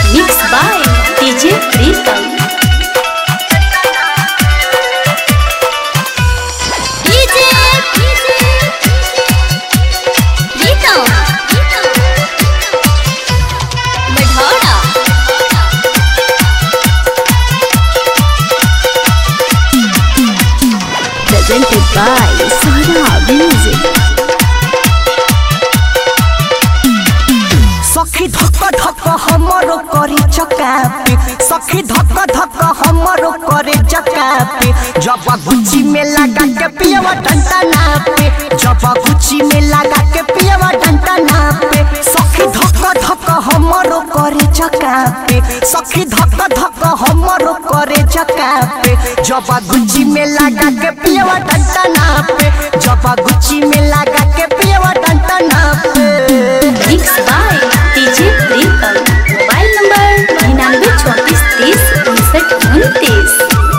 Mixed by DJ Pritam. DJ Pritam. Madhara. Presented by Sara Music. सखी धक धक हमरो करे चकापे सखी धक धक हमरो करे चकापे जब गुच्ची में लगा के पियवा डंटा नापे जब गुच्ची में लगा के पियवा डंटा नापे सखी धक धक हमरो करे चकापे सखी धक धक हमरो करे चकापे जब गुच्ची में लगा के पियवा डंटा नापे जब गुच्ची में लगा के पियवा डंटा नापे Mixed by DJ Pritam. Mobile number निन्यानवे चौंतीस तीस उनसठ उनतीस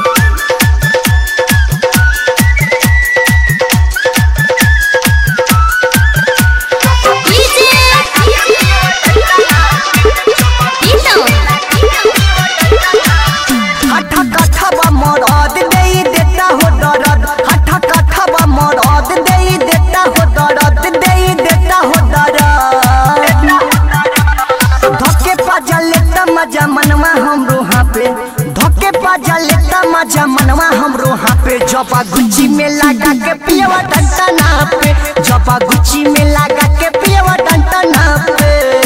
हठा कठवा मरद देई देता हो दरद हठा कठवा मरद देई देता हो दरद देई देता हो दरद धक्के पाजा लेता मजा मनवा हमरो हाँ पे धक्के पाजा लेता मजा मनवा हमरो हाँ पे जबा गुच्ची में लगा के पियवा डंटा ना पे जबा गुच्ची में लगा के पियवा डंटा ना पे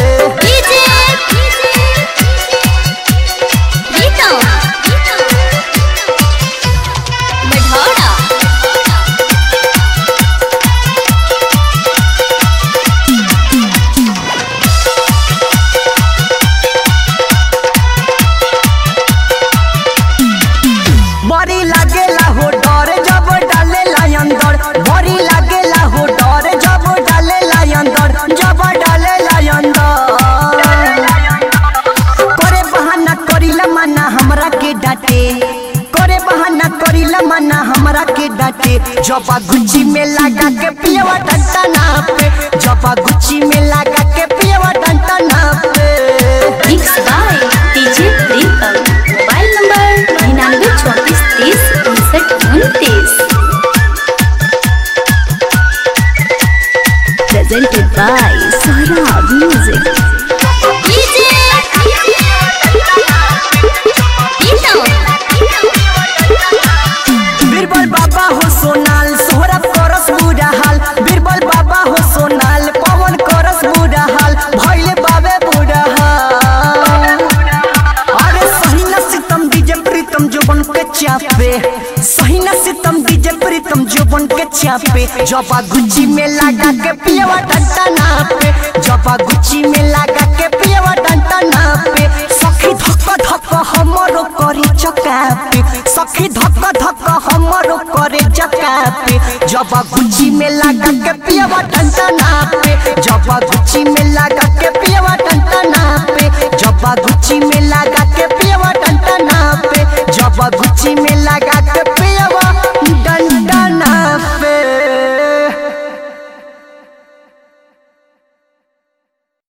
बड़ी लागेला हो डर जब डालेला अंदर बड़ी लागेला हो डर जब डालेला अंदर जब डालेला अंदर करे बहाना करिला मना हमरा के डांटे करे बहाना करिला मना हमरा के डांटे जब गुच्ची में लगा के पियवा डंटा ना पे जब गुच्ची में लगा के पियवा डंटा ना पे Mixed by DJ Pritam. Mobile number निन्यानवे चौंतीस तीस उनसठ उनतीस Presented by Sara Music. Birbal बाबा हो सोनाल सोहरा करस बुरा हाल बीरबल बाबा हो सोनाल पवन करस बुरा हाल भइले बाबे बुरा हाल अरे सही न सितम डीजे प्रीतम जोबन के चापे सही न सितम डीजे प्रीतम जोबन के चापे जबा गुच्ची में लगा के पियवा डंटा ना पे जबा गुच्ची में लगा के पियवा डंटा ना पे सखी धक धक हमरो करे चकापे सखी धक धक हमरो करे चकापे जबा गुच्ची में लगा के पियवा डंटा ना पे जबा गुच्ची में लगा के पियवा डंटा ना पे जबा गुच्ची में लगा